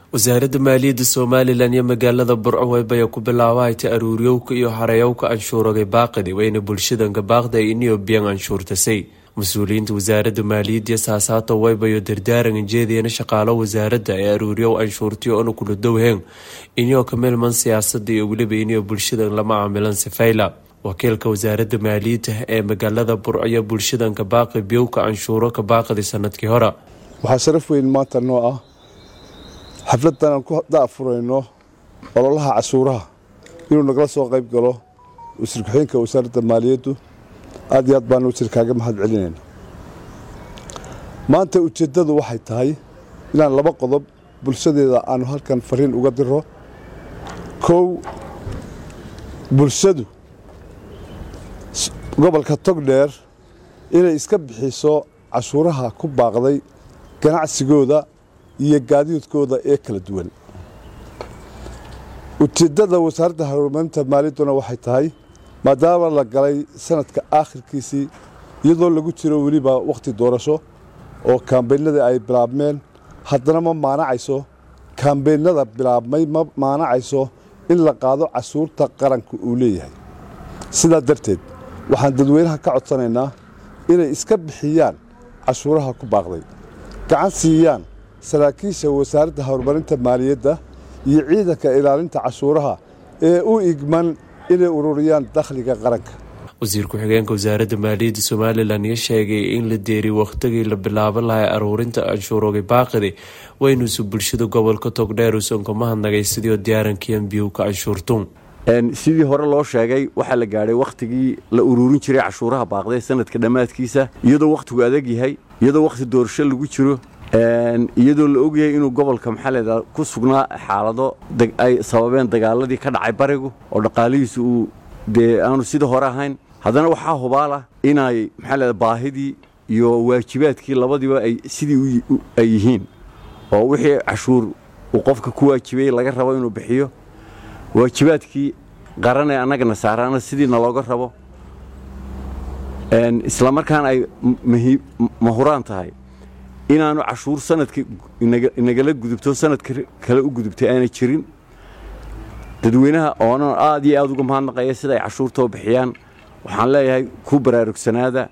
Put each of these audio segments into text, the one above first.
wasaaradda maaliyadda somalilan iyo magaalada burco weybaya ku bilaabahayta aruuryowka iyo harayowka anshuurogay baaqidi wayna bulshadanka baaqda ay iniyobiyan anshuurtasay mas-uuliyiinta wasaaradda maaliyadda iyo saasaato weybayo dardaaran jeediyana shaqaalo wasaaradda ee aruuryow anshuurtiyo ona kula dowheen iniyoo ka milman siyaasada iyo weliba iniyo bulshadan lama caamilan sifayla wakiilka wasaaradda maaliyadda ee magaalada burco iyo bulshadanka baaqi biyowka anshuuro ka baaqidi sanadkii hore waxaa sharaf weyn maanta noo ah xafladdan aan ku da'furayno ololaha cashuuraha inuu nagala soo qayb galo wasiir ku-xigeenka wasaaradda maaliyaddu aad iyo aad baanu wasiir kaaga mahad celinayna maanta ujeeddadu waxay tahay inaan laba qodob bulshadeeda aanu halkan fariin uga diro kow bulshadu gobolka togdheer inay iska bixiso cashuuraha ku baaqday ganacsigooda iyo gaadiidkooda ee kala duwan ujeeddada wasaaradda horumarinta maaliyadduna waxay tahay maadaama la galay sanadka aakhirkiisii iyadoo lagu jiro weliba wakhti doorasho oo kaambeynadii ay bilaabmeen haddana ma maanacayso kaambeynada bilaabmay ma maanacayso in la qaado cashuurta qaranka uu leeyahay sidaa darteed waxaan dadweynaha ka codsanaynaa inay iska bixiyaan cashuuraha ku baaqday gacan siiyaan saraakiisha wasaaradda horumarinta maaliyadda iyo ciidanka ilaalinta cashuuraha ee u igman inay ururiyaan dakhliga qaranka wasiir ku-xigeenka wasaaradda maaliyadda somalilan iyo sheegay in la deeriy wakhtigii la bilaaban lahay aruurinta anshuurooga baaqidi waynuusu bulshada gobolka togdheer uusan ka mahadnagay sidii diyaarankiian biyowka anshuurtuun sidii hore loo sheegay waxaa la gaadhay wakhtigii la uruurin jiray cashuuraha baaqday sanadka dhammaadkiisa iyadoo wakhtigu adag yahay iyadoo wakhti doorasho lagu jiro iyadoo la ogyahay inuu gobolka maxaaleeda ku sugnaa xaalado ay sababeen dagaaladii ka dhacay barigu oo dhaqaalihiisu uu dee aanu sida hore ahayn haddana waxaa hubaalah inay maxaaleeda baahidii iyo waajibaadkii labadiiba ay sidii ay yihiin oo wixii cashuur uu qofka ku waajibay laga rabo inuu bixiyo waajibaadkii qaran ee annagana saaraana sidiina looga rabo isla markaana ay mahuraan tahay inaanu cashuur sanadka inagala gudubto sanadka kale u gudubtay aanay jirin dadweynaha oonan aad iyo aad uga mahadnaqaya sida ay cashuurta u bixiyaan waxaan leeyahay ku baraarugsanaada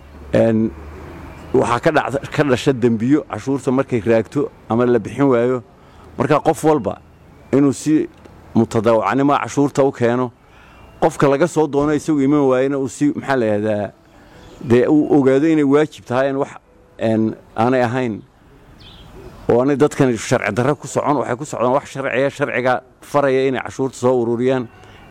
waxaa ka dhasha dembiyo cashuurta markay raagto ama la bixin waayo marka qof walba inuu si mutadawacnimoa cashuurta u keeno qofka laga soo doono isagu iman waayena uu si maxaa layihahdaa dee uu ogaado inay waajib tahay wax aanay ahayn oo aanay dadkan sharci darro ku socon waxay ku socdaan wax sharciya sharciga faraya inay cashuurta soo ururiyaan